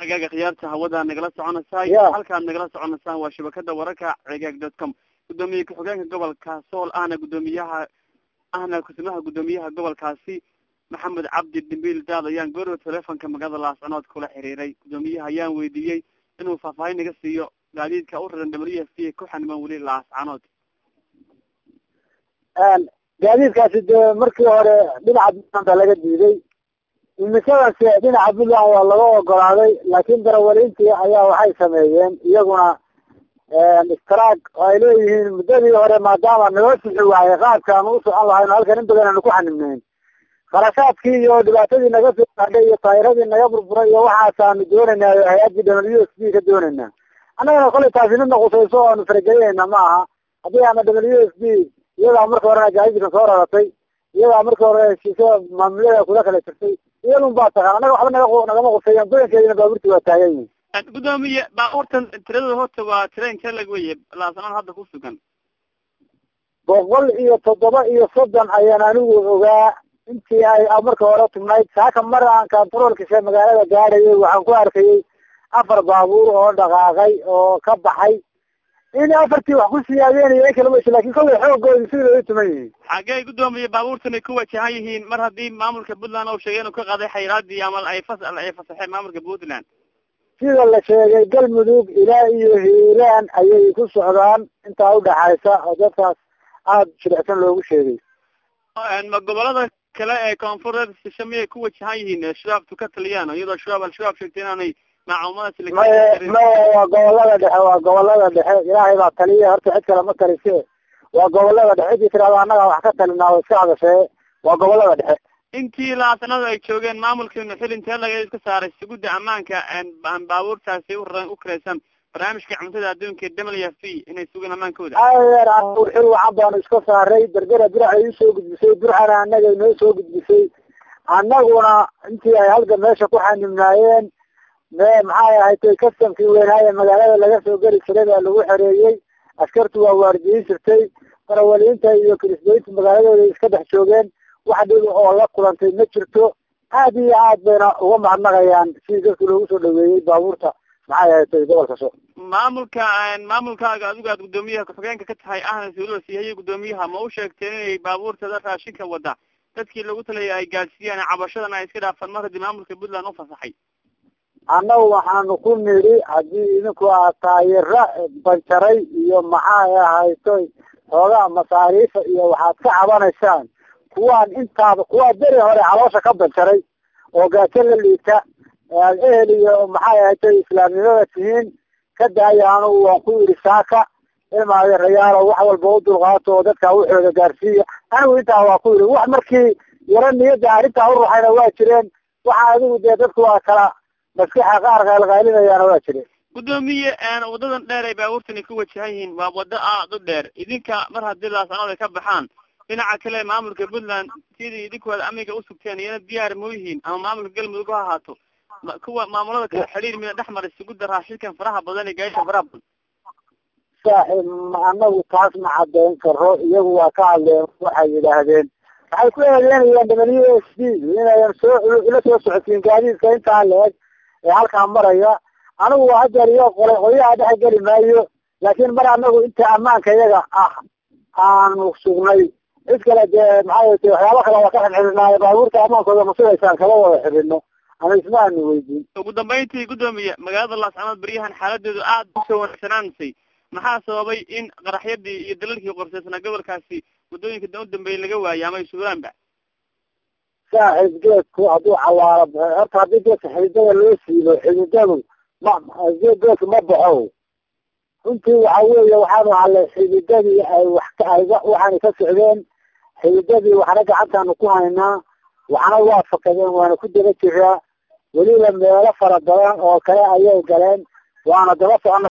hagaaga khiyaarta hawada nagala soconaysay Ya. halkaad nagala soconaysaan waa shabakada wararka cigaag dot com gudoomiye ku-xigeenka gobolka sool ahna gudoomiyaha ahna kusimaha gudoomiyaha gobolkaasi maxamed cabdi dambiil daad ayaan goorwa telefonka magaalada laascanood kula xiriiray gudoomiyaha ayaan weydiiyey inuu faahfaahin naga siiyo gaadiidka u raran w f c ku xaniman weli laascanood gaadiidkaasi dee markii hore dhinaca puntland baa laga diiday imisadase dhinaca puntland waa laga ogolaaday laakiin darawaliintii ayaa waxay sameeyeen iyaguna istaraag oo ay leeyihiin muddadii hore maadaama naloo sixi waayay qaabkaanu u socon lahayno halkan in badan aanu ku xanibnayn kharashaadkii iyo dhibaatadii naga soo gaadhay iyo taayiradii naga burburay iyo waxaasaanu doonaynaa oo hay-addii w s b ka doonaynaa annagana kolay taasi midna qusayso o aanu faragelinayna ma aha haddii ama w s b iyadaa marka horena gaadiidka soo raratay iyadaa marka hore heshiisyo maamulada kula kala jirtay iyadun baa taqaan annaga waxba naga nagama quseeyaan badankeedina baaburti waa taagan yihin gudoomiye baabuurtan tiradooda horta waa tira intee lag weye laascanood hadda ku sugan boqol iyo toddoba iyo soddon ayaan anigu ogaa intii ay marka hore tubnayd saaka mar aan kantaroolkashe magaalada gaadhayay waxaan ku arkayay afar baabuur oo dhaqaaqay oo ka baxay in afartii wax ku siyaadeenayo in kalama lakin kollay xoogooda sidii ay tuman yihiin xagee gudoomiye baabuurtan ay ku wajahan yihiin mar haddii maamulka puntland oo sheegay inuu ka qaaday xayraadii ama ay fas ay fasaxeen maamulka puntland sida la sheegay galmudug ilaa iyo hiiraan ayay ku socdaan intaa udhaxaysa oo dadkaas aada jilicsan loogu sheegay ma gobolada kale ee koonfureed sisha miyay ku wajahan yihiin shabaabtu ka taliyaan iyadoo shabaab al-shabaab sheegtay inaanay maacumadaas maya maya waa gobolada dhexe waa gobolada dhexe ilaahay baa taliya horta cid kale ma talise waa gobolada dhexe cidii tirahdo annaga wax ka talinaa wa iska hadashee waa gobolada dhexe intii laasanada ay joogeen maamulkiinu xil intee laga iska saaray sugudda ammaanka baabuurtaasi u raran u karaysan barnaamijka cuntada adduunka w f p inay sugaan ammaankooda adeer anagu xil wacan baanu iska saaray berbera burcay usoo gudbisay burcana annaga inoo soo gudbisay annaguna intii ay halka meesha ku xanibnaayeen me maxay ahayd kastamkii weynaaye magaalada laga soo geli jiray baa lagu xereeyey askartu waa waardiyin jirtay darawaliinta iyo kirisbeynta magaaladooda iska dhex joogeen wax dhib oo la kulantay ma jirto aad iyo aad bayna uga mahadnaqayaan sidii dadku loogu soo dhaweeyey baabuurta maxay ahayd gobolka so maamulka maamulkaaga adigu aad gudoomiyaha ku-xigeenka ka tahay ahna suulada siihaya gudoomiyaha ma u sheegteen inay baabuurtada raashinka wada dadkii lagu talaya ay gaadsiiyaan cabashadan ay iska dhaafaan mar haddii maamulka puntland u fasaxay annagu waxaanu ku nidhi haddii idinku aad taayira banjaray iyo maxay ahaytoy xoogaa masaariifa iyo waxaad ka cabanaysaan kuwaan intaaba kuwaa beri hore caloosha ka banjaray oo gaajo la liita aad ehel iyo maxay ahaytoy islaamnimada tihiin ka daaya anugu waan ku yidhi saaka ilmaade rayaalo wax walba u dulqaato oo dadka waxooda gaarsiiya anigu intaa waa ku yidhi wax markii yaro niyadda arrintaa u ruxayna waa jireen waxa adigu dee dadku waa kala maskaxa qaar qaylqaylinayaana waa jireen gudoomiye wadadan dheer ay baabuurtani ku wajahan yihiin waa wado aad u dheer idinka mar haddii laascanood ay ka baxaan dhinaca kale maamulka puntland sidii idinku aad amniga usugteen iyana diyaar ma yihiin ama maamulka galmudug ha ahaato kuwa maamulada kale xidhiir mida dhex maray sugudda raashinkan faraha badan iyo gaasha faraha badan saaxiib anagu taas ma cadeyn karo iyagu waa ka hadleen waxay yidhaahdeen waxay ku eedeynayaan w s d inayan soo ila soo socodsiin gaadiidka intaa la-eg ee halkaa maraya anigu hadeer iyo qole qolyaha dhex geli maayo laakiin mar anagu inta ammaanka iyaga ah aanu sugnay cid kale dee maxay ta waxyaaba kale waa ka xirxirinaayo baabuurta ammaankooda ma sugaysaan kama wada xirino ama isma aanu weydiin ugu dambeyntii gudoomiye magaalada laascanood beryahan xaaladeedu aad usoo wanaagsanaanaysay maxaa sababay in qaraxyadii iyo dalalkii qorsaysnaa gobolkaasi waddooyinka da u dambeeyay laga waayay ama ay suulaanba saaxiib geedku hadduu cawaaro horta haddii geedka xididada loo siibo xididadu ma geedku ma baxo runtii waxa weeye waxaanu hadlay xididadii ay wax ay waxaana ka socdeen xididadii waxna gacantaanu ku haynaa waxna waa fakadeen waana ku daba jiraa weliba meelo fara badan oo kale ayay galeen waana daba socona